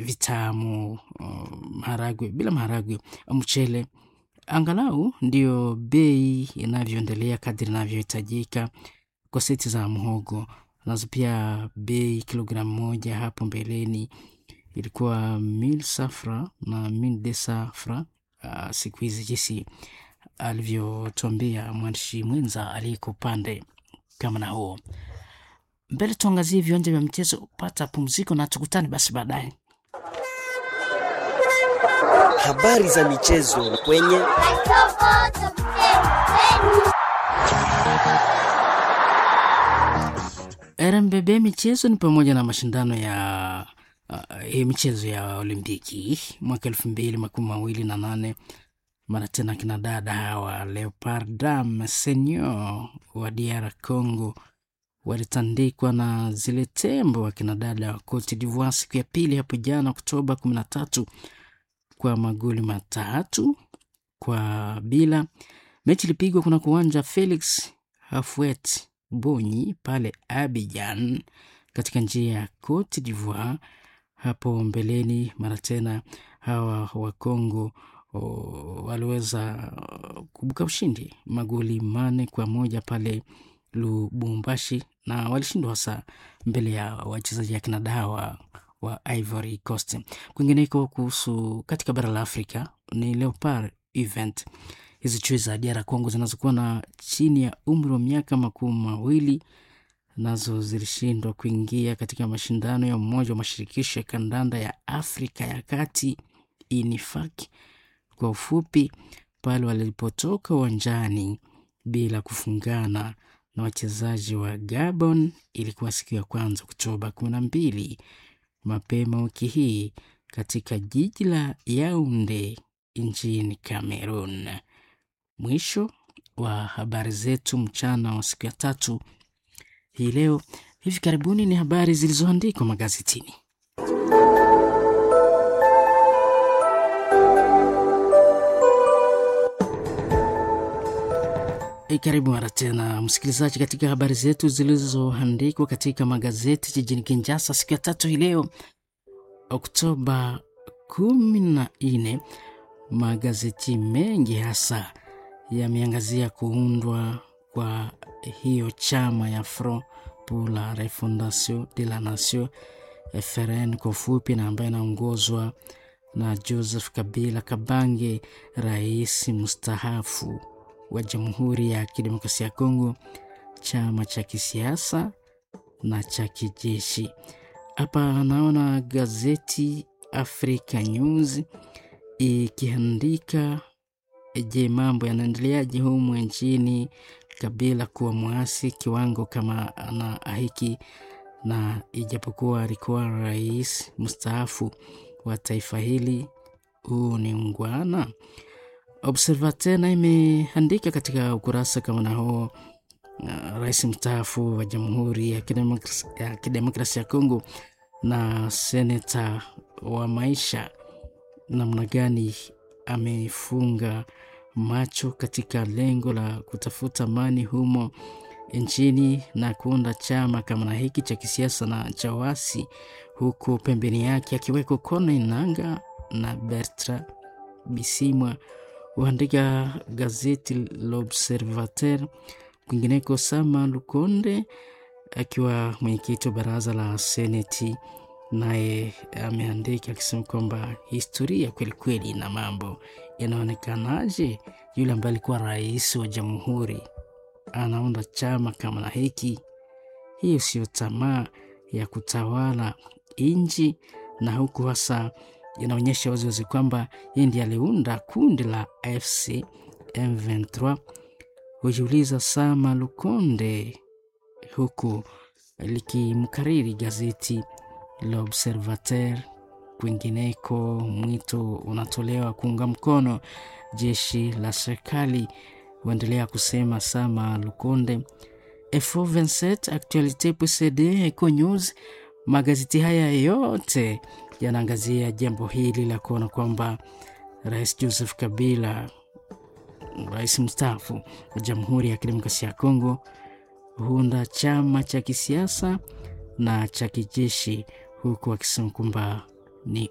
vitamu, uh, maharagwe, bila maharagwe, mchele, angalau ndio bei inavyoendelea kadri inavyohitajika kwa seti za mhogo nazo pia bei kilogramu moja hapo mbeleni ilikuwa mil safra na mil de safra. Uh, siku hizi jinsi alivyotuambia mwandishi mwenza aliyeko upande kama na huo. Mbele tuangazie viwanja vya mchezo, pata pumziko na tukutane basi baadaye. Habari za michezo kwenye RMBB michezo ni pamoja na mashindano ya uh, hii michezo ya Olimpiki mwaka elfu mbili makumi mawili na nane mara tena kina dada hawa Leopard Dam Senior wa DR Congo walitandikwa na zile tembo wa kina dada wa Cote d'Ivoire siku ya pili hapo jana Oktoba kumi na tatu kwa magoli matatu kwa bila. Mechi ilipigwa kuna kuwanja Felix Houphouet Bonyi pale Abidjan katika njia ya Cote d'Ivoire. Hapo mbeleni mara tena hawa wa Congo waliweza kubuka ushindi magoli mane kwa moja pale Lubumbashi, na walishindwa hasa mbele ya wachezaji akina dawa wa Ivory Coast. Kwingineko kuhusu katika bara la Afrika ni Leopard event hizi chui za DR Congo zinazokuwa na chini ya umri wa miaka makumi mawili nazo zilishindwa kuingia katika mashindano ya Umoja wa Mashirikisho ya Kandanda ya Afrika ya Kati, INIFAK kwa ufupi, pale walipotoka uwanjani bila kufungana na wachezaji wa Gabon. Ilikuwa siku ya kwanza Oktoba kumi na mbili mapema wiki hii katika jiji la Yaounde nchini Cameroon. Mwisho wa habari zetu mchana wa siku ya tatu hii leo. Hivi karibuni ni habari zilizoandikwa magazetini. E, karibu mara tena msikilizaji, katika habari zetu zilizoandikwa katika magazeti jijini Kinshasa siku ya tatu hii leo Oktoba kumi na nne. Magazeti mengi hasa yameangazia kuundwa kwa hiyo chama ya Front pour la Refondation de la Nation FRN kwa ufupi, na ambayo inaongozwa na Joseph Kabila Kabange, rais mustahafu wa Jamhuri ya Kidemokrasia ya Kongo, chama cha kisiasa na cha kijeshi. Hapa naona gazeti Africa News ikiandika je, mambo yanaendeleaje humu nchini? Kabila kuwa mwasi kiwango kama ana hiki, na ijapokuwa alikuwa rais mstaafu wa taifa hili, huu ni ungwana. Observateur na imeandika katika ukurasa kama na huo, uh, rais mstaafu wa Jamhuri ya Kidemokrasia Kidemokrasi ya Kongo na seneta wa maisha namna gani amefunga macho katika lengo la kutafuta amani humo nchini na kuunda chama kama na hiki cha kisiasa na cha wasi, huku pembeni yake akiweko Corneille Nangaa na Bertrand Bisimwa, huandika gazeti L'Observateur. Kwingineko, Sama Lukonde akiwa mwenyekiti wa baraza la seneti naye ameandika akisema kwamba historia kweli kweli na mambo yanaonekanaje, yule ambaye alikuwa rais wa jamhuri anaunda chama kama na hiki. Hiyo sio tamaa ya kutawala nchi, na huku hasa inaonyesha waziwazi kwamba yeye ndiye aliunda kundi la AFC M23. Hujiuliza Sama Lukonde, huku likimkariri gazeti L'Observateur. Kwingineko, mwito unatolewa kuunga mkono jeshi la serikali, huendelea kusema Sama Lukonde. Info 27 Actualite PCD Eco News, magazeti haya yote yanaangazia jambo hili la kuona kwamba Rais Joseph Kabila, rais mstaafu wa Jamhuri ya Kidemokrasia ya Kongo, huunda chama cha kisiasa na cha kijeshi huku akisema kwamba ni